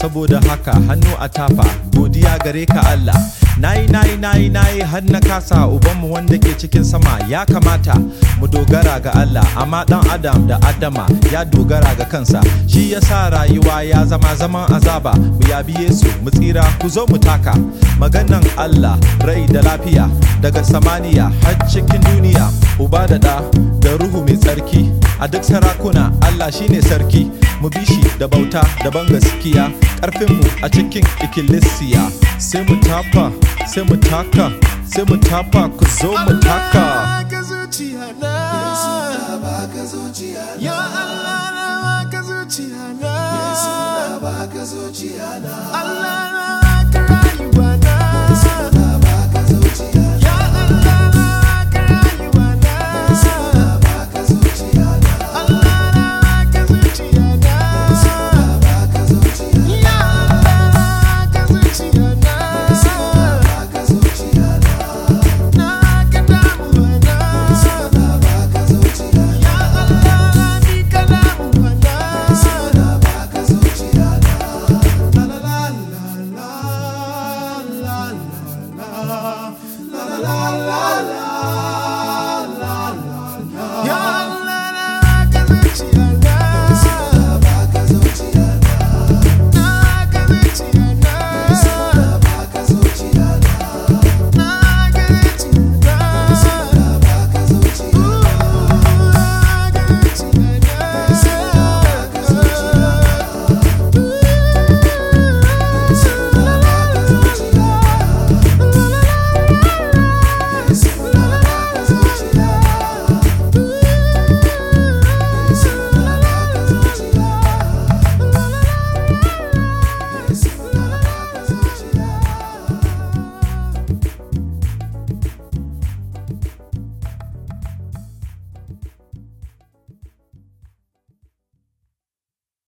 saboda haka hannu a tafa godiya gare ka Allah nayi nayi nayi nayi har na kasa ubanmu wanda ke cikin sama ya kamata mu dogara ga Allah amma dan adam da adama ya dogara ga kansa shi yasa rayuwa ya zama zaman azaba mu yabi Yesu mu tsira ku zo mu taka maganan Allah rai da lafiya daga samaniya har cikin duniya uba da da da ruhu mai tsarki a duk sarakuna Allah shine sarki mu bi shi da bauta da ban gaskiya karfinmu a cikin ikkilisiya sai mu tafa sai mu taka sai mu tafa ku zo mu taka baka zuciya na baka zuciya ya Allah na baka zuciya na baka zuciya na Allah